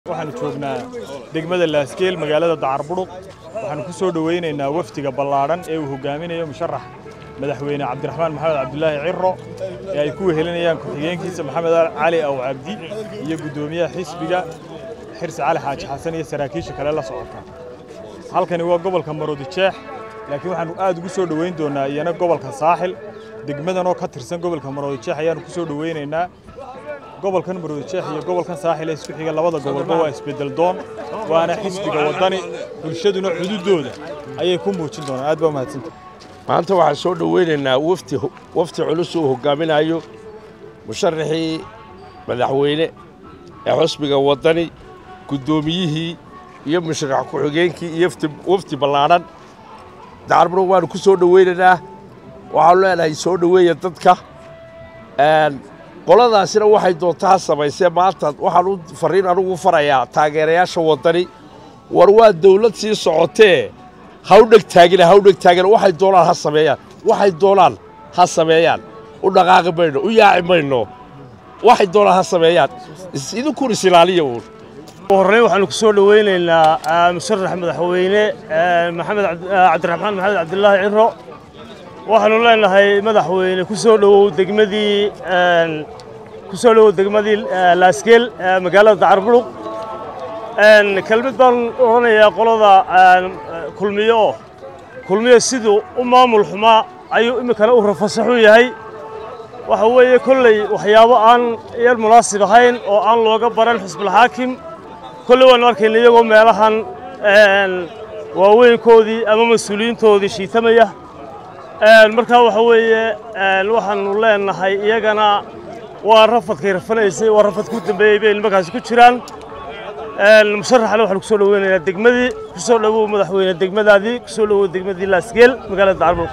waxaanu joognaa degmada laaskeel magaalada dacarburuq waxaanu ku soo dhowaynaynaa wafdiga ballaadhan ee uu hogaaminayo musharax madaxweyne cabdiraxmaan maxamed cabdulaahi ciro ee ay ku wehelinayaan ku-xigeenkiisa maxamed cali aw cabdi iyo guddoomiyaha xisbiga xirsi cali xaaji xasan iyo saraakiisha kale la socota halkani waa gobolka maroodijeex laakiin waxaanu aad ugu soo dhowayn doonnaa iyana gobolka saaxil degmadan oo ka tirsan gobolka maroodijeex ayaanu ku soo dhowaynaynaa gobolkan maroodijeex iyo gobolkan saaxil ee isku xiga labada gobolba waa isbeddel doon waana xisbiga waddani bulshaduna xuduuddooda ayay ku muujin doonaan aad baa umahadsanta maanta waxaan soo dhowaynaynaa wafti wafti culus uu hogaaminayo musharaxii madaxweyne ee xusbiga waddani guddoomiyihii iyo musharax ku-xigeenkii iyo wafdi ballaadhan dacarburuq waanu ku soo dhowaynaynaa waxaanu leenahay soo dhoweeya dadka qoladaasina waxay doontaa samaysee maanta waxaan u farriin anugu farayaa taageerayaasha waddani war waa dawlad sii socotee ha u dheg taagina ha u dheg taagina waxay doonaan ha sameeyaan waxay doonaan ha sameeyaan u dhaqaaqi mayno u yaaci mayno waxay doonaan ha sameeyaan idinkun is ilaaliya uun horreyn waxaanu ku soo dhowaynaynaa musharax madaxweyne maxamed cabdiraxmaan maxamed cabdilaahi ciro waxaanu leenahay madaxweyne ku soo dhowow degmadii ku soo dhowow degmadii laaskeel magaalada dacarburuq kelmid baan odhanayaa qolada kulmiyo oo kulmiyo siduu u maamul xumaa ayuu iminkana u rafasaxu yahay waxa weeye kolley waxyaabo aan yar munaasib ahayn oo aan looga baran xisbulxaakim kolley waanu arkayna iyagoo meelahan waaweynkoodii ama mas-uuliyiintoodii shiitamaya markaa waxa weeye waxaanu leenahay iyagana waa rafadkay rafanaysay waa rafad ku dambeeyey bay nimankaasi ku jiraan musharaxna waxaanu ku soo dhoweynaynaa degmadii ku soo dhowow madaxweyne degmadaadii ku soo dhowow degmadii laasgeel magaalada dacarbur